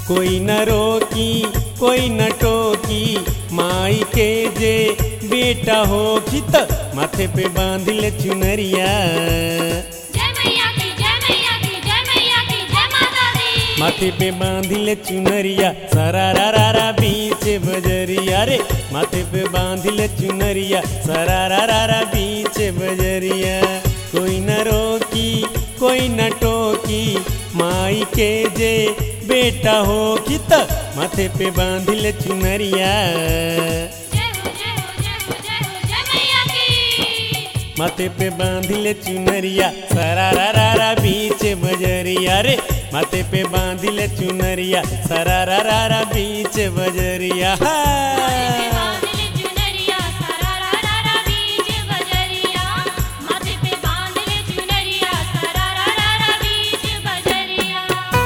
कोई न रोकी कोई न टोकी माई के जे बेटा हो त माथे पे बांध ले चुनरिया जय मैया की जय मैया की जय मैया की जय माता दी माथे पे बांध ले चुनरिया सरा रा रा रा बीच बजरिया रे माथे पे बांध ले चुनरिया सरा रा रा रा बीच बजरिया कोई न रोकी कोई न टोकी माई के जे बेटा हो त माथे पे बांध ले चुनरिया जय हो जय हो जय हो जय हो जय मैया की माथे पे बांध ले चुनरिया सरा रा रा रा बीच बजरिया रे माथे पे बांध ले चुनरिया सरा रा रा रा बीच बजरिया हा। बांध ले चुनरिया सरा रा रा रा बीच बजरिया माथे पे बांध ले चुनरिया सरा रा रा रा बीच बजरिया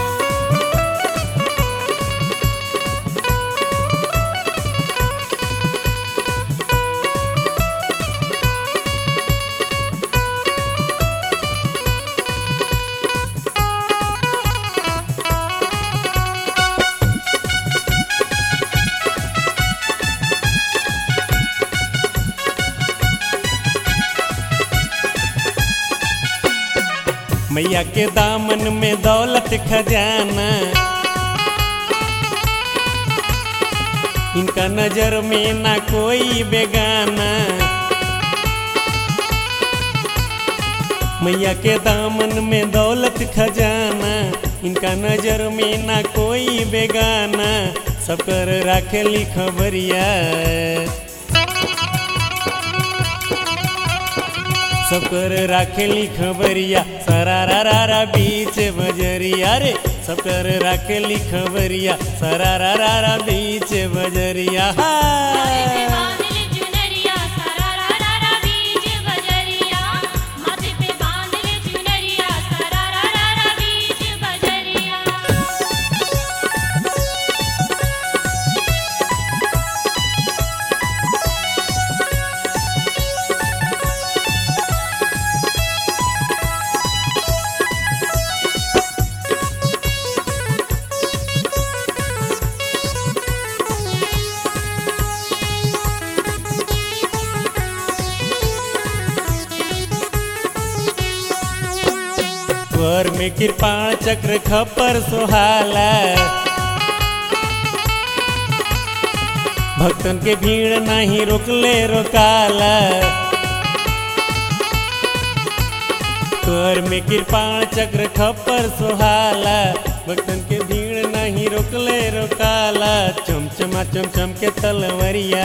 मैया के दामन में दौलत खजाना इनका नजर में ना कोई बेगाना मैया के दामन में दौलत खजाना इनका नजर में ना कोई बेगाना सब कर राखेली खबरिया सब कर राखेली खबरिया सरा रा रा रा बीच बजरिया रे सब कर राखेली खबरिया सरा रा रा रा बीच बजरिया हा। बांध ले चुनरिया सरा रा रा रा बीच बजरिया माथे पे बांध ले चुनरिया सरा रा रा रा बीच बजरिया स्वर में कृपाण चक्र खपर सुहाला भक्तन के भीड़ नहीं रोकले रोकाला स्वर में कृपाण चक्र खपर सुहाला भक्तन के भीड़ नहीं रोकले रोकाला चमचमा चमचम के तलवरिया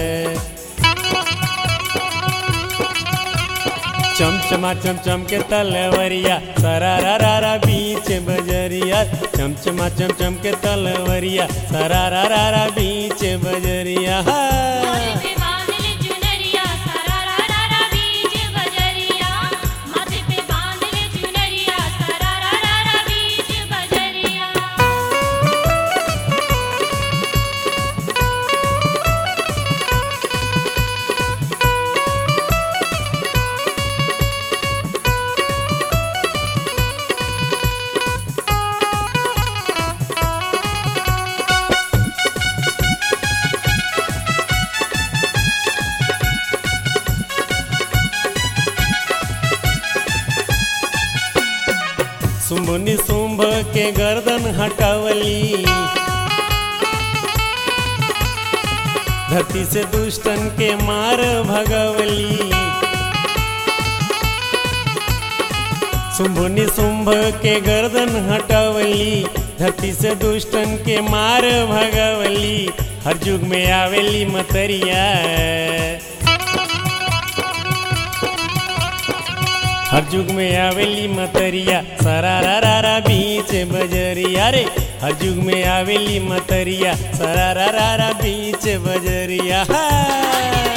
चमचमा चमचम के तलवरिया सरा रा रा रा बीच बजरिया चमचमा चमचम के तलवरिया सरा रा रा रा बीच बजरिया हा। माथे पे बांध ले चुनरिया सरा रा रा रा बीच बजरिया माथे पे बांध ले चुनरिया सरा रा रा रा बीच बजरिया सुम्भनी सुम्भ के गर्दन हटावली धरती से दुष्टन के मार भगवली शुंभनी शुंभ के गर्दन हटावली धरती से दुष्टन के मार भगवली हर युग में आवेली मतरिया हर युग में आवेली मतरिया सरा रा रा रा बीच बजरिया रे हर युग में आवेली मतरिया सरा रा रा रा बीच बजरिया हा।